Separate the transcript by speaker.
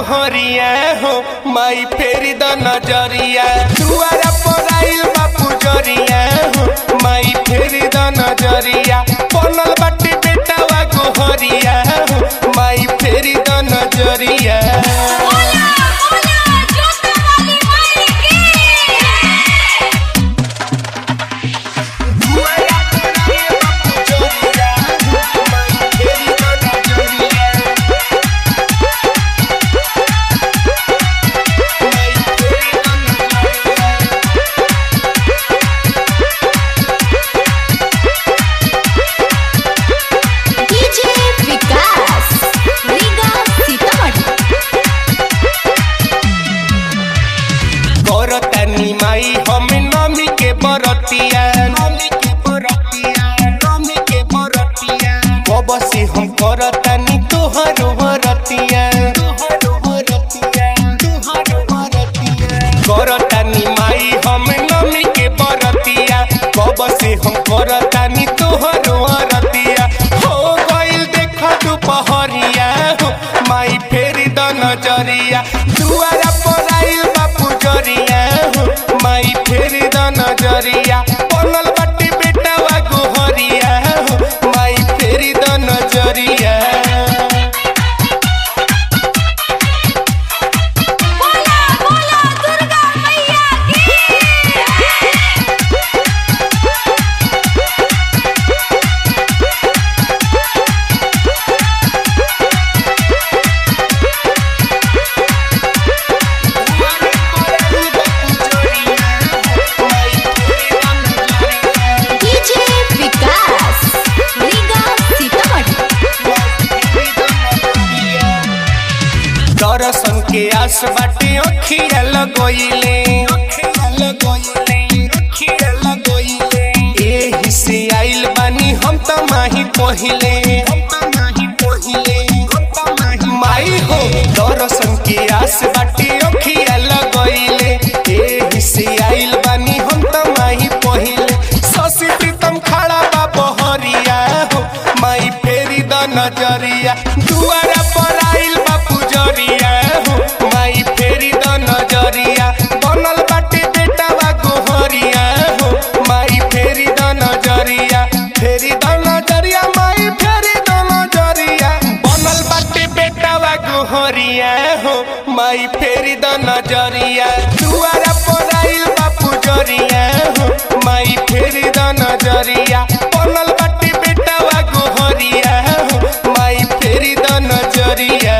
Speaker 1: गोहरिया हो माई फेरी द नजरिया दुआरा पर आइल बा पुजरिया हो माई फेरी द नजरिया बनल बाटे बेटावा गोहरिया हो माई फेरी द नजरिया
Speaker 2: बोला बोला जोता वाली माई की
Speaker 1: दुआरा पर आइल बा पुजरिया हो माई फेरी द नजरिया माई फेरी द नजरिया
Speaker 2: डीजे विकास रीगा सीतामढ़ी
Speaker 1: करतानी माई हम नमी के बरतिया नमी के बरतिया नमी के बरतिया कब से हम करतानी तोहर बरतिया तोहर बरतिया तोहर बरतिया करतानी माई हम नमी के बरतिया कब से हम करतानी तोहर बरतिया हो गइल देख दुपहरिया हो माई फेरी द नजरिया दुआरा पर आइल बा पुजरिया हो माई फेरी द नजरिया बनल बाटे बेटावा गोहरिया हो माई फेरी द नजरिया
Speaker 2: बोला बोला दुर्गा मैया की डीजे विकास रीगा सीतामढ़ी
Speaker 1: दर्शन के आस बाटे अखिया लगोइले एही से आइल बानी हम त माही पहिले माई हो दर्शन के आस बाटे अखिया लगोइले एही से आइल बानी हम त माही पहिले शशि प्रीतम खड़ा बा बहरिया हो माई फेरी द नजरिया दुआरा पर आइल बा पुजरिया हो माई फेरी द नजरिया बनल बाटे बेटावा गोहरिया हो माई फेरी द नजरिया फेरी द नजरिया माई फेरी द नजरिया बनल बाटे बेटावा गोहरिया हो माई फेरी द नजरिया दुआरा पर आइल बा पुजरिया हो माई फेरी द नजरिया बनल बाटे बेटावा गोहरिया हो माई फेरी द नजरिया